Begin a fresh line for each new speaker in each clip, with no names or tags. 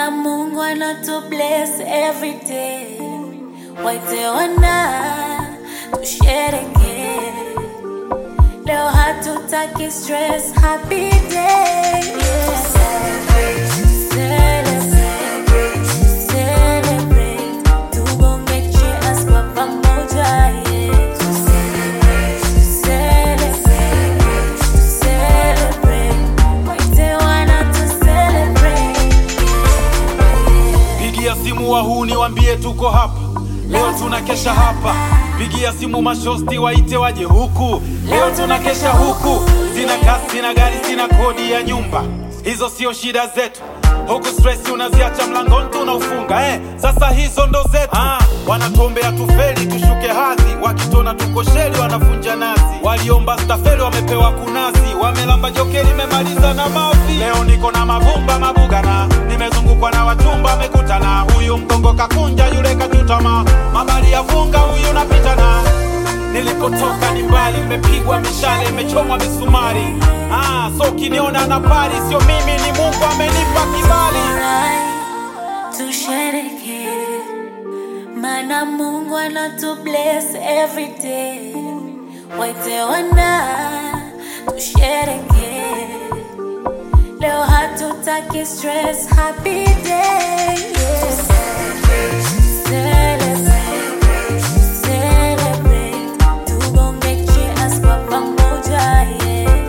Mana Mungu anatu bless every day. Waite wana tushereke. Leo hatutaki stress, happy day. Yeah. Celebrate, celebrate, celebrate. Tugonge cheers kwa pamoja, yeah. Celebrate, celebrate. Waite wana tu celebrate, yeah.
Pigia simu wahuni wambie tuko hapa leo, tunakesha hapa. Pigia simu mashosti waite waje huku leo, tunakesha huku. Sina kasi, sina gari, sina kodi ya nyumba, hizo sio shida zetu. Huku stress unaziacha mlangoni tunaufunga eh. Sasa hizo ndo zetu ah, wanatuombea tufeli tushuke hadhi, wakitona tuko sheli wanafunja nazi. Waliomba stafeli wamepewa kunasi, wamelamba joke limemaliza na mavi. Leo niko na mavumba mabugana, nimezungukwa na wachumba wamekutana. Huyu mgongo kakunja, yule kachutama, mabali ya vunga, huyu napitana Nilipotoka ni mbali, imepigwa mishale, imechomwa misumari. Ah, so ukiniona na pari, sio mimi, ni Mungu amenipa kibali.
Alright, tushereke mana Mungu anatu bless every day. Waite wana tushereke, leo hatutaki stress, happy day. Yeah. Celebrate, celebrate, tugonge cheers kwa pamoja, yeah.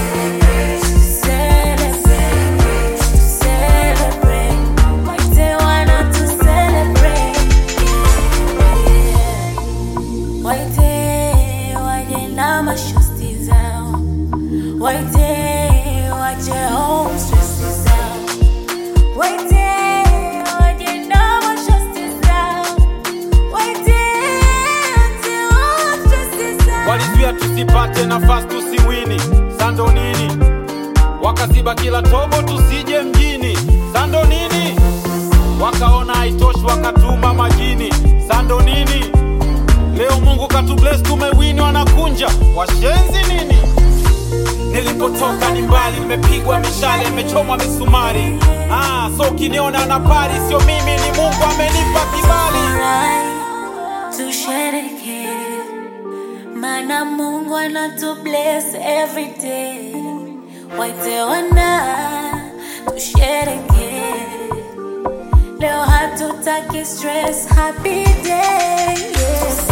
Celebrate, celebrate, waite wana tu celebrate, yeah. Waite waje na mashosti zao, waite waje home stress zao, waite waje na mashosti zao, waite waje home stress zao.
Walizuia tusipate nafasi tusiwini, sando nini? Wakaziba kila tobo tusije mjini, sando nini? Wakaona haitoshi wakatuma majini, sando nini? Leo Mungu katubless tumewini, wanakunja washenzi nini? Nilipotoka ni mbali, nimepigwa mishale, imechomwa misumari. Ah, so ukiniona na pari, sio mimi, ni Mungu amenipa kibali.
Alright, tushereke mana Mungu anatu bless every day. Waite wana tushereke, leo hatutaki stress, happy day. Yeah.